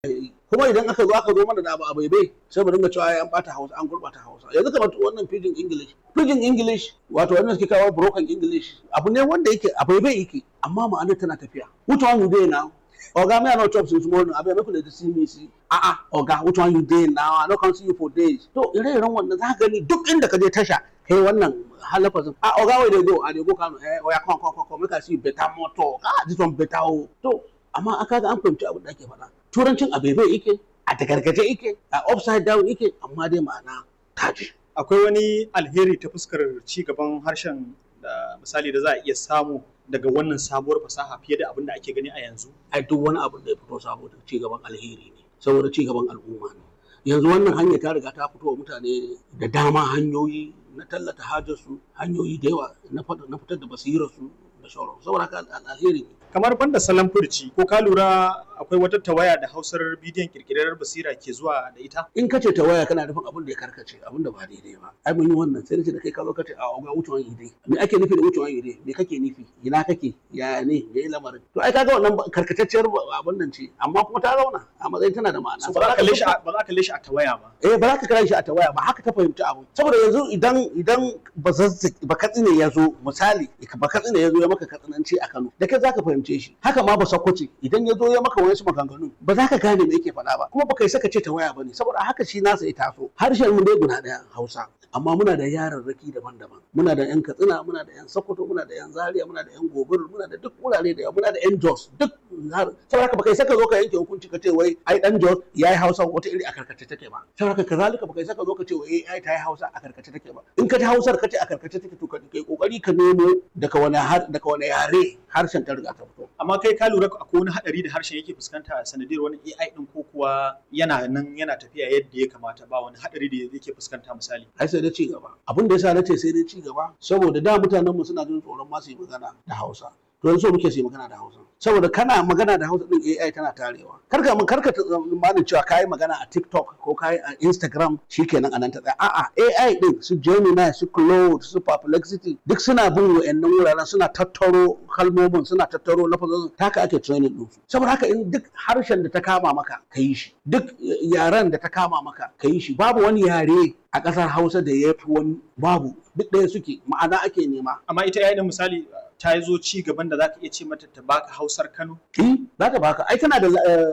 kuma idan aka zo aka zo mana da abu a baibai sai mu dinga cewa ai an bata Hausa an gurbata Hausa yanzu kamar wannan pidgin English pidgin English wato wannan suke kawo broken English abu ne wanda yake a baibai yake amma ma'anar tana tafiya which one you dey now oga me i no chop since morning abeg make una dey see me see ah ah oga which one you dey now i no come see you for days to ire-iren wannan za ka gani duk inda ka je tasha kai wannan halafazin ah oga wey dey go i dey go kano eh oya come come come come make i see better motor ah this one better o to amma aka ga an fahimci abin da ake faɗa turancin a bebe yake a tagargaje yake a upside down yake amma dai ma'ana taji akwai wani alheri ta fuskar ci gaban harshen da misali da za a iya samu daga wannan sabuwar fasaha fiye da abin da ake gani a yanzu ai duk wani abin da ya fito saboda ci gaban alheri ne saboda ci gaban al'umma ne yanzu wannan hanya ta riga ta fito wa mutane da dama hanyoyi na tallata hajarsu hanyoyi da yawa na fitar da basirarsu da sauran saboda haka alheri ne kamar banda salon furci ko ka lura akwai wata tawaya da hausar bidiyon kirkirar basira ke zuwa da ita in ka ce ta waya kana nufin abin da ya karkace abin da ba daidai ba ai mun yi wannan sai ce da kai ka zo ka ce a ga wucewan ide me ake nufi da wucewan ide me kake nufi ina kake ya ne me lamarin to ai kaga wannan karkatacciyar abin nan ce amma kuma ta zauna a matsayin tana da ma'ana ba za ka kalle shi ba za ka kalle shi a tawaya ba eh ba za ka kalle shi a tawaya ba haka ta fahimci abu saboda yanzu idan idan ba ba katsine ya zo misali ba katsine ya zo ya maka katsinanci a Kano da kai za ka fahimce shi haka ma ba sakwace idan ya zo ya maka wani maganganu ba za ka gane me yake faɗa ba kuma ba kai saka ce ta waya ba ne saboda haka shi nasa ya taso harshen mu dai guda ɗaya hausa amma muna da yararraki daban-daban muna da yan katsina muna da yan sokoto muna da yan zaria muna da yan gobir muna da duk wurare da muna da yan jos duk saboda haka ba kai saka zo ka yanke hukunci ka ce wai ai dan jos yayi hausa wata iri a karkace take ba saboda haka kazalika ba kai saka zo ka ce wai ai ta yi hausa a karkace take ba in ka ji hausar ka ce a karkace take to kai kokari ka nemo daga wani daga wani yare harshen ta riga ta fito amma kai ka lura akwai wani hadari da harshen yake fuskanta sanadiyar wani AI din ko kuwa yana nan yana tafiya yadda ya kamata ba wani hadari da yake fuskanta misali ai sai dai ci gaba abin da yasa nace sai dai ci gaba saboda da mutanen mu suna jin tsoron ma su yi magana da Hausa to yanzu muke su yi magana da Hausa saboda kana magana da Hausa din AI tana tarewa karka mun karka tsammanin cewa kai magana a TikTok ko kai a Instagram shikenan anan ta tsaya a'a AI din su Gemini su Claude su Perplexity duk suna bin wa'annan wuraren suna tattaro kalmomin suna tattaro lafazin haka ake training din saboda haka in duk harshen da ta kama maka ka yi shi duk yaren da ta kama maka ka yi shi babu wani yare a ƙasar Hausa da ya fi wani babu duk ɗaya suke ma'ana ake nema amma ita yayin misali ta zo ci gaban da zaka iya ce mata ta baka Hausar Kano eh za ta baka ai tana da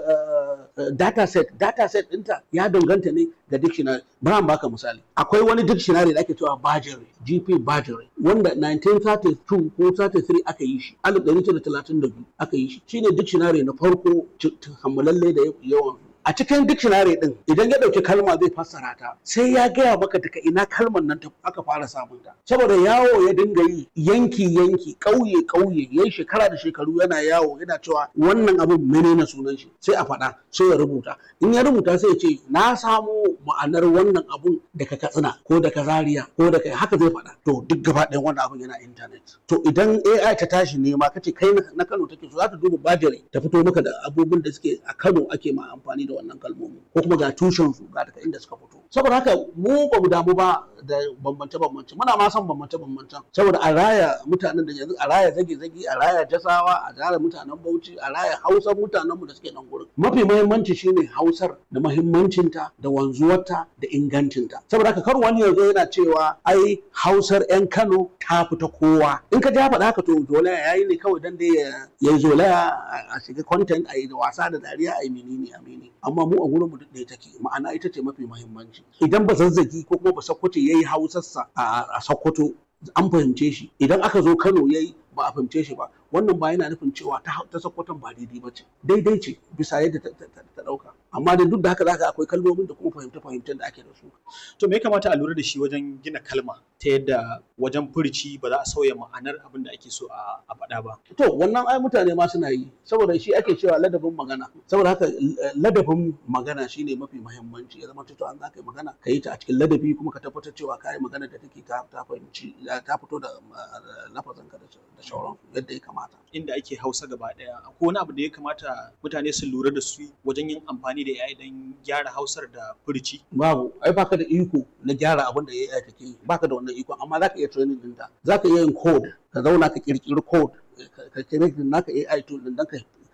data set data set ɗinta ya danganta ne ga dictionary bari baka misali akwai wani dictionary da ake cewa Bajere GP Bajere wanda 1932 ko 33 aka yi shi 1932 aka yi shi shine dictionary na farko kammalalle da yawan a cikin dictionary din idan ya dauki kalma zai fassara ta sai ya gaya maka daga ina kalmar nan ta aka fara samun ta saboda yawo ya dinga yi yanki yanki kauye kauye yayi shekara da shekaru yana yawo yana cewa wannan abin menene sunan shi sai a faɗa sai ya rubuta in ya rubuta sai ya ce na samo ma'anar wannan abun daga katsina ko daga zaria ko daga haka zai faɗa to duk gaba ɗayan wannan abun yana internet to idan AI ta tashi nema kace kai na Kano take so za ta duba bajire ta fito maka da abubuwan da suke a Kano ake ma amfani da wannan kalmomi ko kuma ga tushen su ga daga inda suka fito saboda haka mu ba mu damu ba da bambance bambance muna ma son bambance bambancen saboda a raya mutanen da yanzu a raya zage zage a raya jasawa a raya mutanen Bauchi a raya Hausar mutanen mu da suke nan gurin mafi muhimmanci shine Hausar da muhimmancinta da wanzuwarta da ingancinta saboda haka kar wani yanzu yana cewa ai Hausar yan Kano ta fita kowa in ka ji faɗa haka to zolaya yayi ne kawai dan dai ya yi zolaya a shiga content a yi da wasa da dariya a yi menene a menene amma mu a gurin mu duk ɗaya take ma'ana ita ce mafi muhimmanci idan ba zazzagi ko kuma ba sakkwato yayi hausarsa a sakkwato an fahimce shi idan aka zo Kano yayi ba a fahimce shi ba wannan ba yana nufin cewa ta ta sakkwaton ba daidai ba ce daidai ce bisa yadda ta ɗauka amma da duk da haka zaka akwai kalmomin da kuma fahimta fahimtar da ake da su to me ya kamata a lura da shi wajen gina kalma ta yadda wajen furci ba za a sauya ma'anar abin da ake so a faɗa ba to wannan ai mutane ma suna yi saboda shi ake cewa ladabin magana saboda haka ladabin magana shine mafi muhimmanci ya zama to an zaka yi magana ka yi ta a cikin ladabi kuma ka tabbatar cewa ka yi magana da take ta ta fahimci ta fito da lafazin ka da shauran yadda ya kamata inda ake Hausa gaba daya akwai wani abu da ya kamata mutane su lura da su wajen yin amfani da AI dan gyara Hausar da furci babu ai baka da iko na gyara abin da AI take yi baka da wannan iko amma zaka iya training ɗinta zaka iya yin code ka zauna ka kirkiri code ka kirkiri naka AI tool din dan ka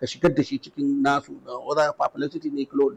ka shigar da shi cikin nasu da other publicity ne